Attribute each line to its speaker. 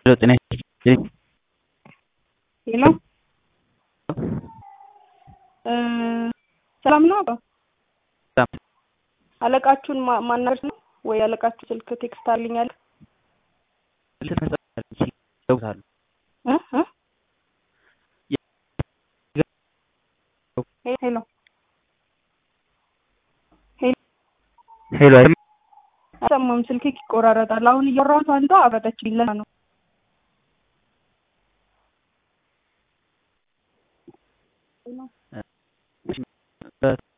Speaker 1: ሄሎ ጤና ይስጥልኝ።
Speaker 2: ሄሎ ሰላም ነው አባ?
Speaker 1: ሰላም።
Speaker 2: አለቃችሁን ማ- ማናገር ነው ወይ? አለቃችሁ ስልክ ቴክስት አልኛል
Speaker 1: ስልክ መጻፍ ይደውላሉ።
Speaker 2: እ እ ሄሎ
Speaker 1: ሄሎ አይሰማም?
Speaker 2: አይሰማም፣ ስልክ ይቆራረጣል። አሁን እያወራሁት አንዷ አበረችልኝ ለዛ ነው።
Speaker 1: እ